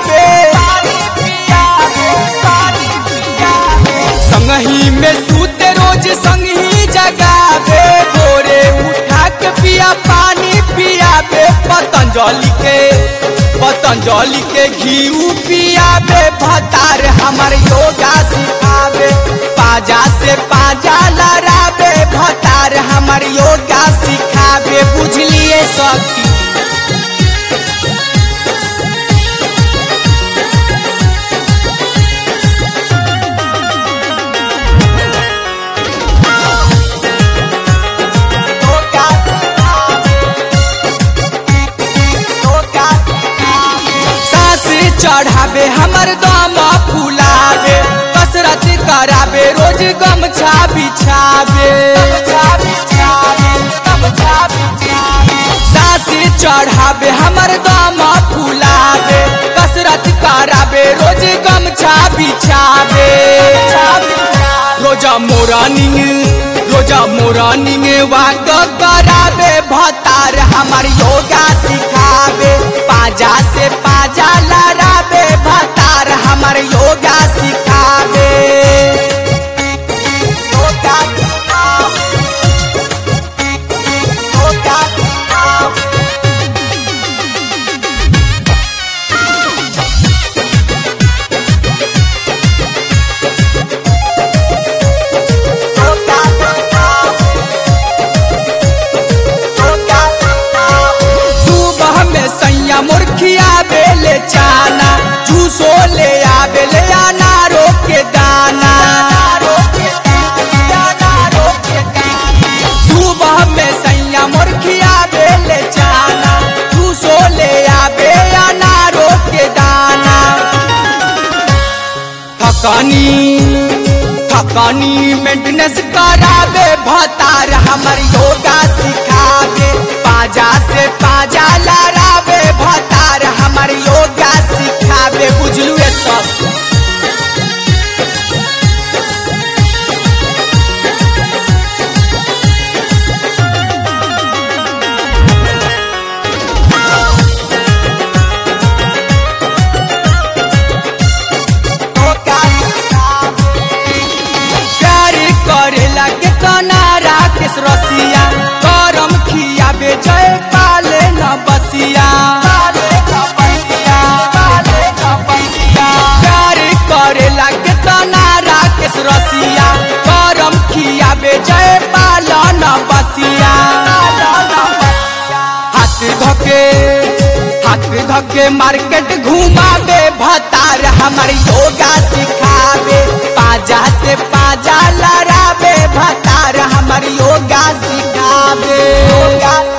पियाबे संगही में सूते रोज संगही जगावे भोरे उठा के पिया पानी पियाबे पतंजलि के पतंजलि के घी पियाबे भतार हमर योगा सिखावे पाजा से पाजा लड़ावे भतार हमर योगा सिखावे बुझलिए सखी सास चढ़ावे हमर दम फुलावे कसरत करावे रोज गमछा बिछावे सास चढ़ावे हमर दम फुलावे कसरत करावे रोज गमछा बिछावे रोजा मोरानिंग रोजा मोरानिंग वाक करावे भतार हमर योगा सिखावे पाजा से पाजा लड़ावे भतार हमर योगा सिखावे योगा सिखावे योगा सिखावे योगा सिखावे सुबह में सैया मुर्खिया बेले चाना जूसो ले आवे ले अनारो के दाना सुबह में सैया मुर्खिया बेले चाना जूसो ले आवे अनारो के दाना थकानी थकानी मेंटेनेंस करावे भतार हमर योगा सिखावे पाजा से पाजा लड़ावे भतार हमर योगा सिखावे बुझलू ये सब योगा सिखावे प्यार करेला के कनारा किस रसिया करम खियाबे जय पाले न बसिया प्यार करेला के कनारा किस रसिया करम खियाबे जय पाल न बसिया हाथ धके हाथ धके मार्केट घुमावे भतार हमर योगा सिखावे पाजा से पाजा लड़ावे भतार हमर योगा सिखावे योगा